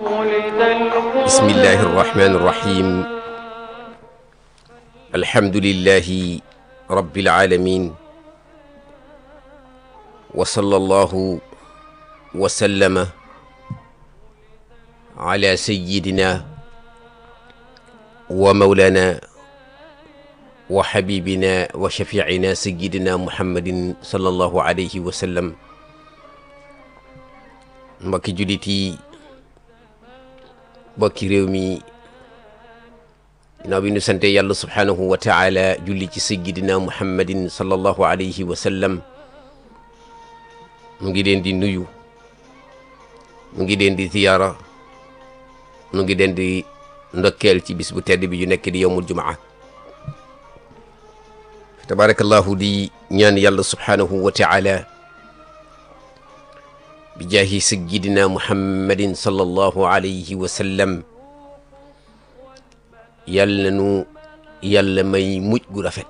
بسم الله الرحمن الرحيم الحمد لله رب العالمين وصلى الله وسلم على سيدنا ومولانا وحبيبنا وشفيعنا سيدنا محمد صلى الله عليه وسلم mbokki jullit yi mbokki réew mi ginnaaw bi ñu sante yàlla subhaanahu wa taala julli ci sayyidina muhammadin sallallahu alayhi wa sallam mu ngi leen di nuyu mu ngi leen di ziyaara mu ngi leen di ndokkeel ci bis bu tedd bi yu nekk di yowmul jumaa tabaarakallahu di ñaan yàlla subhaanahu wa taala bi jaahi sayyidina muhammadin sallallahu alayhi wa sallam yàlla nu yàlla may mujj gu rafet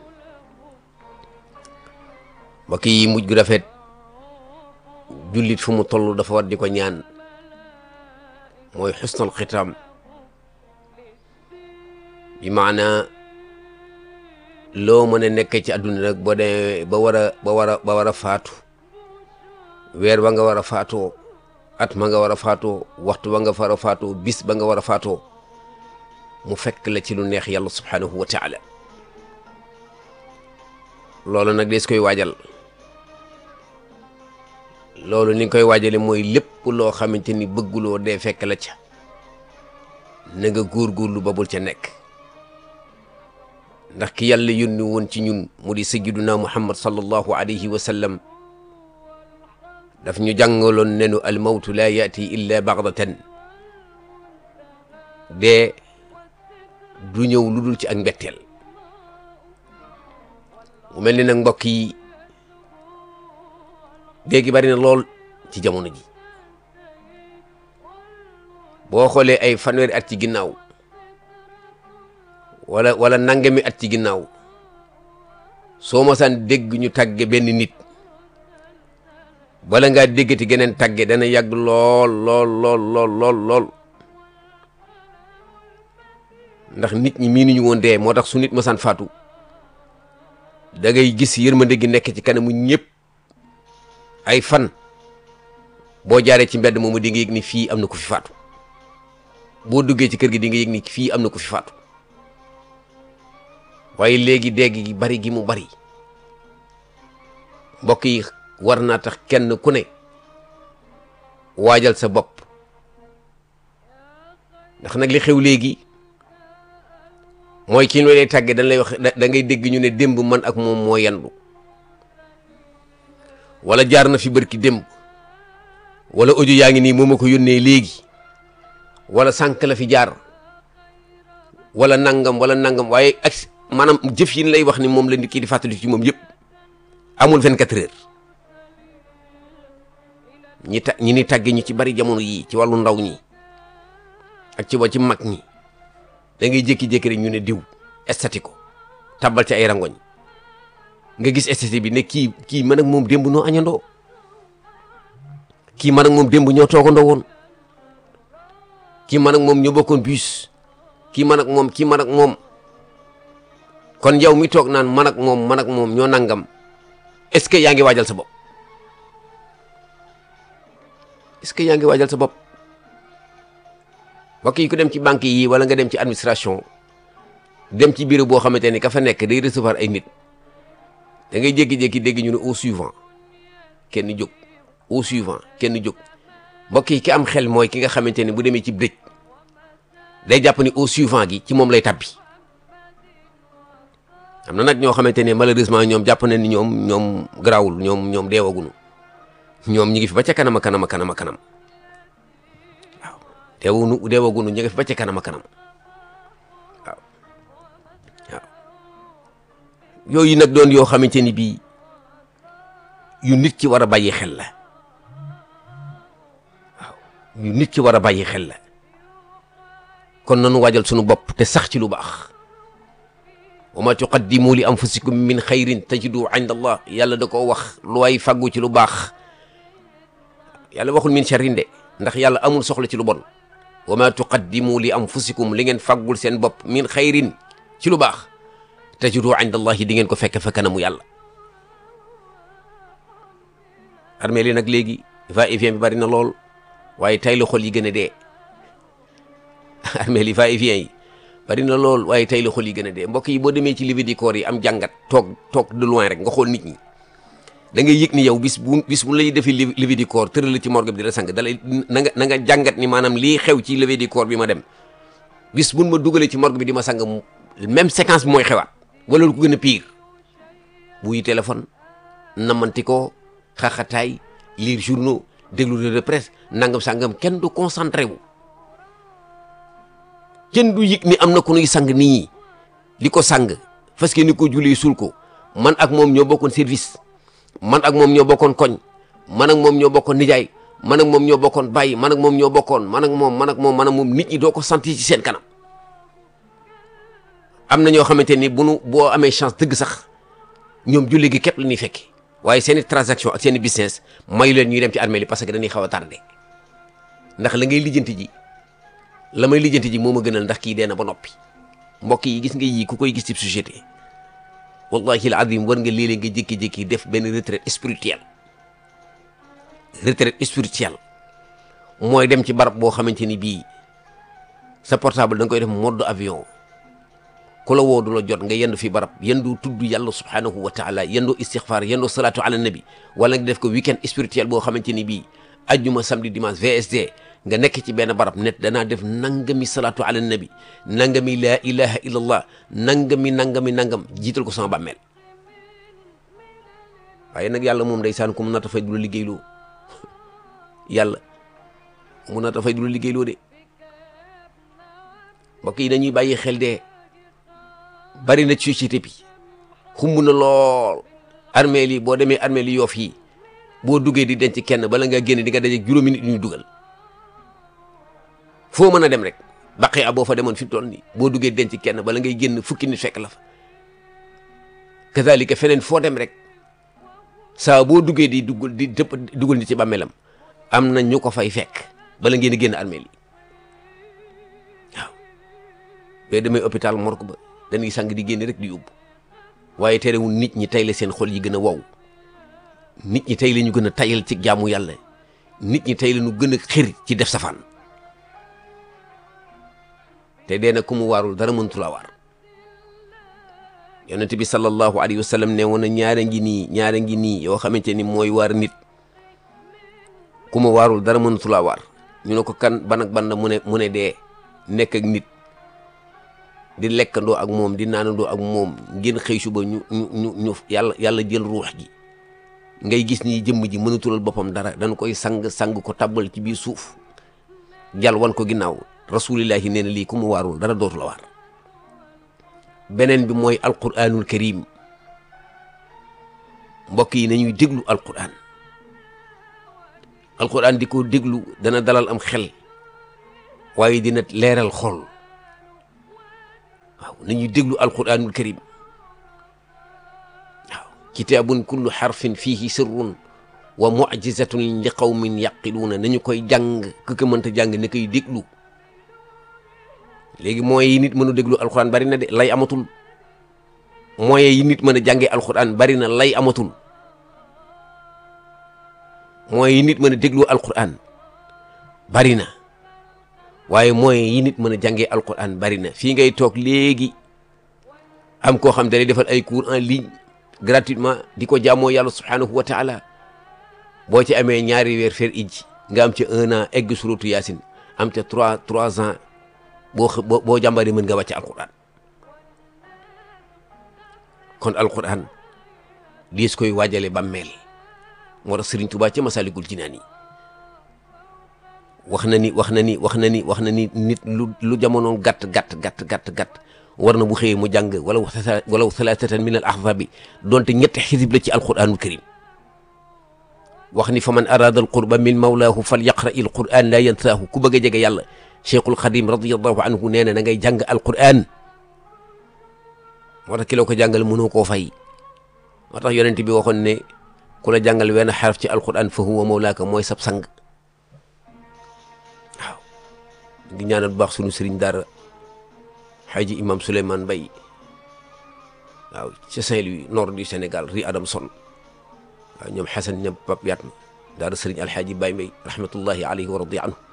mbokk yi mujj gu rafet jullit fu mu toll dafa war di ko ñaan mooy xusnal xitaam bi maana loo mën a nekk ci àdduna nag boo demee ba war a ba war a ba war a faatu weer ba nga war a faatoo at ma nga war a faatoo waxtu ba nga war a faatoo bis ba nga war a faatoo mu fekk la ci lu neex yàlla subhaanahu wa taala loolu nag des koy waajal loolu ni nga koy waajale mooy lépp loo xamante ni bëgguloo dee fekk la ca na nga góorgóorlu ba bul ca nekk ndax ki yàlla yónni woon ci ñun mu di sayyiduna muhammad sallallahu alayhi wa sallam daf ñu jàngaloon nenu almawtu laa yaati illa bagdatan dee du ñëw lu dul ci ak mbetteel mu mel ni nag mbokk yi dee gi bari na lool ci jamono ji boo xoolee ay fanweeri at ci ginnaaw wala wala nangami at ci ginnaaw soo mosaan dégg ñu tàgge benn nit bala ngaa déggati geneen tàgge dana yàgg lool lool lool lool lool lool ndax nit ñi miinuñu woon dee moo tax su nit mosaan faatu da ngay gis yërmande gi nekk ci kanamu ñëpp ay fan boo jaaree ci mbedd moomu di nga yëg ni fii am na ku fi faatu boo duggee ci kër gi di nga yëg ni fii am na ku fi faatu waaye léegi dégg gi bari gi mu bari mbokk yi war naa tax kenn ku ne waajal sa bopp ndax nag li xew léegi mooy kii loo lay tàggee dañ lay wax da ngay dégg ñu ne démb man ak moom moo yandu wala jaar na fi bërki démb wala audio yaa ngi nii moo ma ko yónnee léegi wala sànq la fi jaar wala nangam wala nangam waaye ak maanaam jëf yi lay wax ni moom la nit ki di fàttali ci moom yëpp amul 24 heures ñi ta ñi ni tàgge ñu ci bari jamono yii ci wàllu ndaw ñi ak ci wa ci mag ñi da ngay jékki-jékki rek ñu ne diw estati ko tabal ci ay rangoñ nga gis estati bi ne kii kii man ak moom démb noo añandoo kii man ak moom démb ñoo toogandoo woon kii man ak moom ñoo bokkoon bus kii man ak moom kii man ak moom kon yow mi toog naan man ak moom man ak moom ñoo nangam est-ce que yaa ngi waajal sa bopp est-ce que yaa ngi waajal sa bopp mbokk yi ku dem ci banque yi wala nga dem ci administration dem ci bureau boo xamante ni ka fa nekk day recevoir ay nit da ngay jékki-jékki dégg ñu ne au suivant kenn jóg au suivant kenn jóg mbokk yi ki am xel mooy ki nga xamante ni bu demee ci dëj day jàpp ni au suivant gi ci moom lay tabbi am na nag ñoo xamante ne malheureusement ñoom jàpp na ni ñoom ñoom garaawul ñoom ñoom deewagunu ñoom ñi ngi fi ba ca kanam a kanam a kanam a kanam waaw deewunu deewagunu ñi ngi fi ba ca kanam a kanam waaw waaw yooyu nag doon yoo xamante ni bii yu nit ki war a bàyyi xel la waaw yu nit ki war a bàyyi xel la kon nanu waajal sunu bopp te sax ci lu baax wa ma tuqaddimu li anfusikum min xayrin tajidu inda allah yàlla da koo wax lu way faggu ci lu baax yàlla waxul min sharrin de ndax yàlla amul soxla ci lu bon wa ma tuqaddimu li anfusikum li ngeen faggul seen bopp min xayrin ci lu baax tajidu inda allahi di ngeen ko fekk fa kanamu yàlla armée li nag léegi va et vient bi bari na lool waaye tay la xol yi gën a dee armée li va et vient yi bari na lool waaye tay la xol yi gën a dee mbokk yi boo demee ci levée du corps yi am jàngat toog toog de loin rek nga xool nit ñi da ngay yëg ni yow bis bu bis bu lay defee levée du corps tëral la ci morgue bi di la sang dalay na nga na nga jàngat ni maanaam lii xew ci levée du corps bi ma dem bis buñ ma dugalee ci morgue bi di ma sang même séquence bi mooy xewaat wala lu ko gën a pire buy téléphone namanti ko xaxataay lire journaux déglu de presse nangam sangam kenn du concentré wu kenn du yëg ni am na ku nuy sang nit ñi di ko sang parce que ni ko julee suul ko man ak moom ñoo bokkoon service man ak moom ñoo bokkoon koñ man ak moom ñoo bokkoon nijaay man ak moom ñoo bokkoon bàyyi man ak moom ñoo bokkoon man ak moom man ak moom man ak moom nit ñi doo ko sentir ci seen kanam am na ñoo xamante ni bu nu boo amee chance dëgg sax ñoom julli gi képp la ñuy fekki waaye seen i transaction ak seen i business mayu leen ñuy dem ci armée li parce que dañuy xaw a tardé ndax la ngay lijjanti ji la may lijjanti ji moo ma gënal ndax kii dee na ba noppi mbokk yi gis nga yii ku koy gis ci société wallahi al azim war nga léeg-léeg nga jékki-jékki def benn retraite spirituelle retraite spirituelle mooy dem ci barab boo xamante ni bii sa portable da nga koy def mode avion ku la woo du la jot nga yendu fi barab yendu tudd yàlla subhanahu wa taala yendu istixfar yendu salatu ala nabi wala nga def ko weekend spirituel boo xamante ni bii ajjuma samedi dimanche VSD nga nekk ci benn barab net danaa def nangami salatu ala nabi nangami laa ilaha illallah nangami nangami nangam jiital ko sama bàmmeel waaye nag yàlla moom ndeysaan ku mu nata fay du la liggéeyloo yàlla mu nata fay du la liggéeyloo de mbokk yi dañuy bàyyi xel de bari na ci société bi xumb na lool armée li boo demee armée li yoof yi boo duggee di denc kenn bala nga génn di nga daje juróomi nit ñu dugal foo mën a dem rek baqee a boo fa demoon fi mu toll nii boo duggee denc kenn bala ngay génn fukki nit fekk la fa kazalika feneen foo dem rek saa boo duggee di duggal di dëpp dugal nit ci bàmmeelam am na ñu ko fay fekk bala ngeen di génn armée li waaw boo demee hôpital morgue ba dañuy sang di génn rek di yóbbu waaye terewul nit ñi tey la seen xol yi gën a wow nit ñi tey la ñu gën a tayal ci jaamu yàlla nit ñi tey la ñu gën a xir ci def safaan te dee na ku mu waarul dara mëntu la waar yonent bi sallallahu alayhi wa sallam ne woon na ñaara ngi nii ñaara ngi nii yoo xamante ni mooy waar nit ku mu waarul dara mëntu la waar ñu ne ko kan ban ak ban mu ne mu ne dee nekk ak nit di lekkandoo ak moom di naanandoo ak moom ngeen xëy suba ñu ñu ñu ñu yàlla yàlla jël ruux gi ngay gis ni jëmm ji mënatulal boppam dara dañ koy sang sang ko tabbal ci biir suuf jal wan ko ginnaaw rasulillahi nee na lii ku mu waarul dara dootu la waar beneen bi mooy alquranul karim mbokk yi nañuy déglu alquran alquran di ko déglu dana dalal am xel waaye dina leeral xol waaw nañuy déglu alquranul karim waaw kitaabun kullu xarfin fihi sirrun wa mucjizatun li qawmin yaqiluuna nañu koy jàng ku ko mënta jàng ne koy déglu léegi moyens yi nit mën a déglu alquran bari na de lay amatul moyens yi nit mën a jàngee alquran bari na lay amatul moyens yi nit mën a déglu alquran bari na waaye moyens yi nit mën a jàngee alquran bari na fii ngay toog léegi am koo xam ne day defal ay cours en ligne gratuitement di ko jaamoo yàlla subhanahu wa taala boo ci amee ñaari weer fer ij nga am ca un an egg suratu yaasin am ca trois trois ans boo boo boo jàmbaree mën nga wàcc alquran kon alquran diis koy waajale bàmmeel moo tax Sëriñ Tuubaa ca Masaalikul Jinaan yi wax na ni wax na ni wax na ni wax na ni nit lu lu jamono gàtt gàtt gàtt gàtt gàtt war na bu xëyee mu jàng wala wala salaasatan min al ahzabi donte ñetti xisib la ci alquranul karim wax ni fa man arada al qurba min mawlaahu fal yaqra il quran la yansaahu ku bëgg a jege yàlla cheikhul xadim radiallahu anhu nee na na ngay jàng alquran moo tax ki la ko jàngal mënoo koo fay moo tax yonent bi waxoon ne ku la jàngal wenn xaraf ci alquran fa huwa mawlaaka mooy sab sang waaw ngi ñaanal bu baax sunu sëriñ daara xaaji imam Souleymane Mbaye waaw ca Saint-Louis nord du Sénégal ri Adamson waaw ñoom Xasan ñoom Pap Yatma daara sëriñ alxaaji Baye Mbaye rahmatullahi alayhi wa radi anhu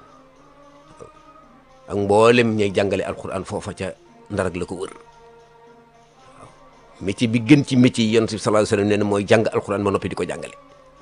ak mboolem ñay jàngale alquran foofa ca ndarag la ko wër waaw métier bi gën ci métier yi yonent bi sallallahu alayhi wa sallam nee na mooy jàng alquran ba noppi di ko jàngale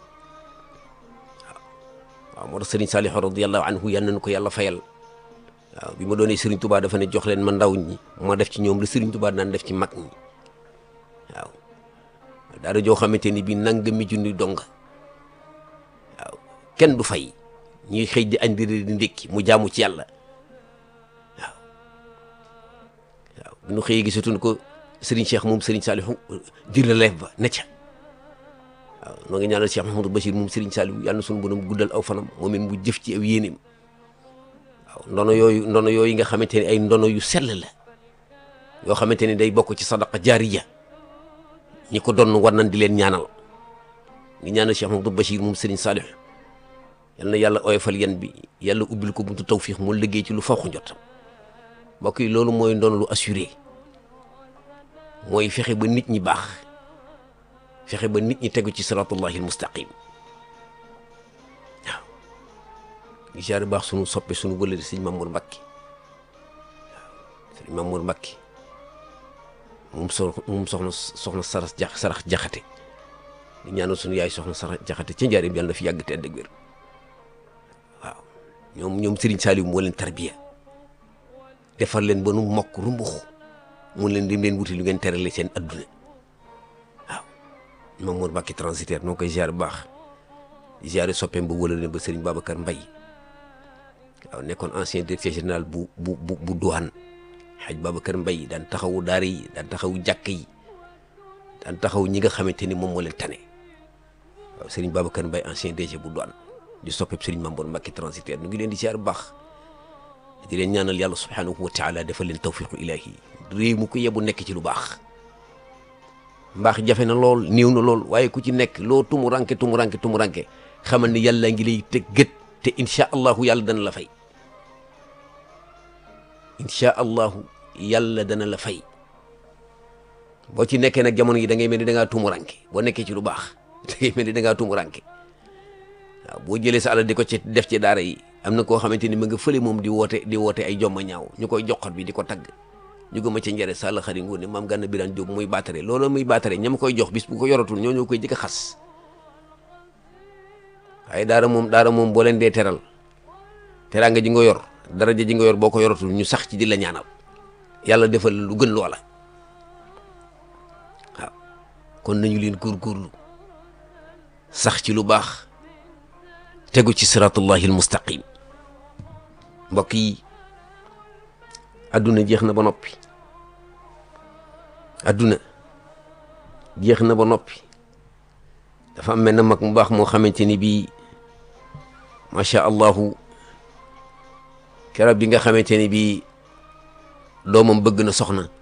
waaw waaw moo tax sëriñ Saliou radiyallahu anhu yal nañu ko yàlla fayal waaw bi ma doonee sëriñ Touba dafa ne jox leen ma ndaw ñi ma def ci ñoom la sëriñ Touba daan def ci mag ñi waaw daara joo xamante ni bii nangami junni donga waaw kenn du fay ñuy xëy di añ di di ndékki mu jaamu ci yàlla waaw waaw bu ñu xëyee gisatuñ ko sëriñ Cheikh moom sëriñ Saliou di relève ba ne ca waaw noo ngi ñaanal Cheikh Mahamadou Bachir moom sëriñ Saliou yàlla na suñu borom guddal aw fanam moom it mu jëf ci aw yéeneem waaw ndono yooyu ndono yooyu nga xamante ne ay ndono yu sell la yoo xamante ne day bokk ci sadaqa jaariya ñi ko doon war nañ di leen ñaanal ngi ñaanal Cheikh Mahamadou Bachir moom sëriñ Saliou yal na yàlla oyofal yan bi yàlla ubbil ko buntu tawfiix mu liggéey ci lu faw njottam mbokk yi loolu mooy ndono lu assuré mooy fexe ba nit ñi baax fexe ba nit ñi tegu ci siratullahi almustaqim waaw di jaare baax sunu soppe sunu wëlëri sëñ Mamour Mbacke waaw sëñ Mamour Mbacke moom so moom soxna soxna sarax jax sarax jaxate di ñaanal sunu yaay soxna sarax jaxate ca njaareem yàlla na fi yàgg te ànd ak wér waaw ñoom ñoom Serigne Saliou moo leen tarbiya defar leen ba nu mokk rumbux mun leen dem leen wuti lu ngeen terale seen adduna waaw Mamour Mbacke transitaire noo koy ziar bu baax di ziare soppeem ba wala leen ba Serigne Babacar Mbaye waaw nekkoon ancien directeur général bu bu bu bu douane xaj Babacar Mbaye daan taxawu daara yi daan taxawu jàkk yi daan taxaw ñi nga xamante ni moom moo leen tane waaw Serigne Babacar Mbaye ancien DG bu douane di soppeem Serigne Mamour Mbacke transitaire nu ngi leen di ziar bu baax di leen ñaanal yàlla subhanahu wa taala defal leen tawfiqu ilahi réew mu ko yebu nekk ci lu baax mbaax jafe na lool néew na lool waaye ku ci nekk loo tumuranke tumuranke tumuranke xamal ni yàlla ngi lay teg gët te incha allahu yàlla dana la fay incha allahu yàlla dana la fay boo ci nekkee nag jamono yi da ngay mel ni da ngaa tumuranke boo nekkee ci lu baax da ngay mel ni da ngaa tumuranke waaw boo jëlee sa alal di ko ci def ci daara yi am na koo xamante ni ma nga fële moom di woote di woote ay jomma ñaaw ñu koy joxat bi di ko tagg ñu gëma ca njëre sàll xari ngoone maam gànna biraan jóob muy baatare loolu muy baatare ñam koy jox bis bu ko yoratul ñoo ñoo koy jëkk a xas waaye daara moom daara moom boo leen dee teral teraanga ji nga yor daraja ji nga yor boo ko yoratul ñu sax ci di la ñaanal yàlla defal lu gën loola waaw kon nañu leen góorgóorlu sax ci lu baax tegu ci siratullahi almustaqim mbokk yi adduna jeex na ba noppi adduna jeex na ba noppi dafa am mel na mag mu baax moo xamante ni bii macha allahu keroog bi nga xamante ni bii doomam bëgg na soxna